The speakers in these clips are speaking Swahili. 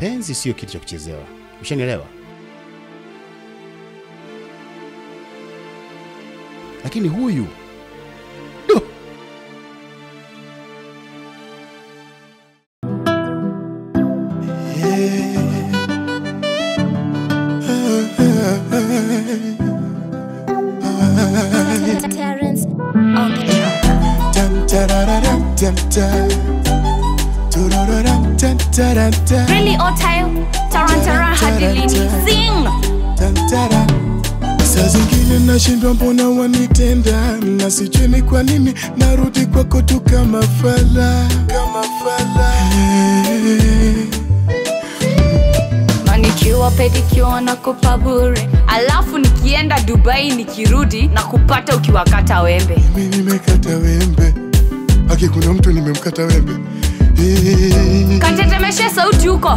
mapenzi sio kitu cha kuchezewa. Ushanielewa? Lakini huyu Duh! Terrence on the track. Dum, da-da-da-dum, dum, da. Du-du-du-dum, dum, da-da-da. Really Otayo, Tarantara Hadilini, sing! Dum, da-da. Saa zingine nashindwa mbona wanitenda na sijui ni kwa nini narudi kwako tu kama fala kama fala Na nikiwa pedikiwa na kupa bure alafu nikienda dubai nikirudi na kupata ukiwakata wembe mi nimekata wembe haki kuna mtu nimemkata wembe Eh, katetemeshe sauti huko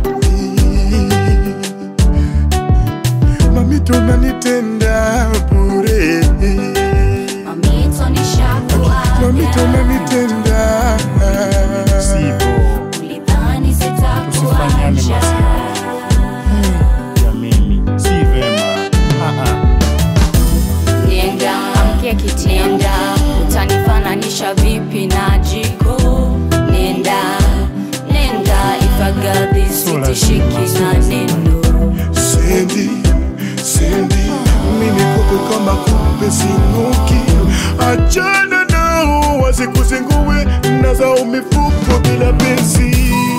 mamito nanitenda bure mamito nishakuaga mamito nanitenda Sivyo. ulidhani Tusifanyane sitakuacha masiara. Jameni, si vema. Ah, ah. nenda amkia kitenda utanifananisha vipi na jiko nenda nenda ifagadhi sitishiki na neno sendi sendi mimi kupe kama kupe sinuki achana nao wasikuzingue na zao mifuko bila pesi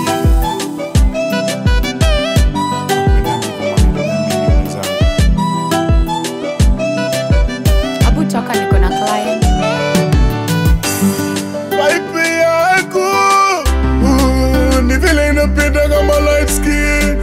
abu toka niko na client Pipe yako uh, ni vile inapenda kama light skin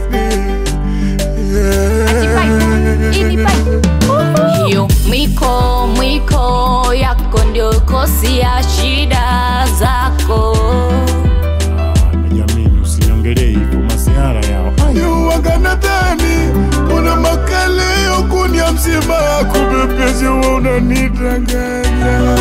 yeah. hiyo mwiko mwiko yako ndio kosi ya shida zako Jameni, usiniongelee hivyo masiara yao. Yuwaga nadhani una makaleo kunia mzima kubepezi wa unanidanganya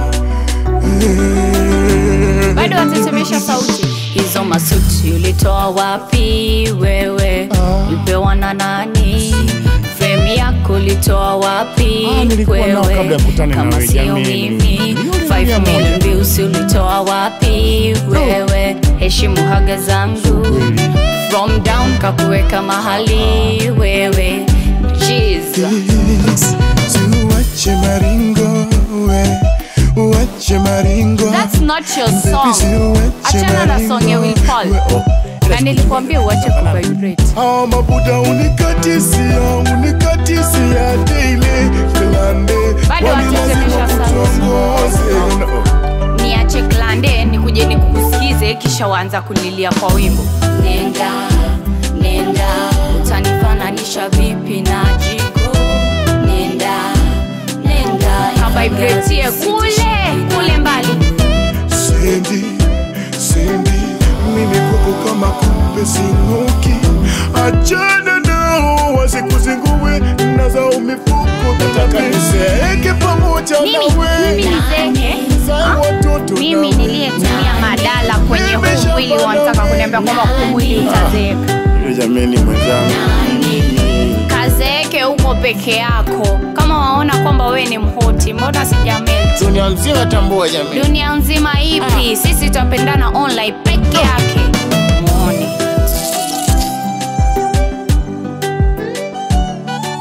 Eh. bado watetemesha sauti hizo masuti ulitoa wapi wewe ulipewa na nani frame yako ulitoa wapi Ah, nilikuwa nao kabla ya wewe kukutana na kama wewe, sio jameni. mimi Milioni 5 mia moja. million views ulitoa wapi wewe heshimu haga zangu from down kakuweka mahali wewe Jesus. Uache maringo we uache maringo That's not your Baby, song. si uache Achana na song ya Will Paul. We- oh, Na nilikwambia uache kuvibrate. hao mabuda unikatisia unikatisia daily klande Bado Kwani watetemesha lazima sana. kutuongoze. No. niache klande nikuje nikusikize kisha waanza kulilia kwa wimbo nenda nenda utanifananisha vipi na jiko nenda nenda kabaibratie kule kule mbali sendi sendi mimi kwako kama kupe sinuki achana nao wasikuzingue na zao mifuko nataka niseeke pamoja mimi nawe mimi nizeke Zae watoto mimi nawe. niliyetumia madala kwenye huu mwili wanataka kuniambia kwamba huu mwili utazeeka Yule jameni mwenzangu. kazeeke huko peke yako kama waona kwamba wewe ni mhoti mbona sijamelt Dunia nzima tambua jameni. dunia nzima ipi sisi tutapendana online peke yake muone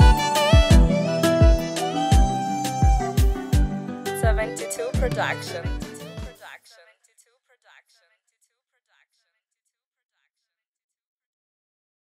Seventy-two production.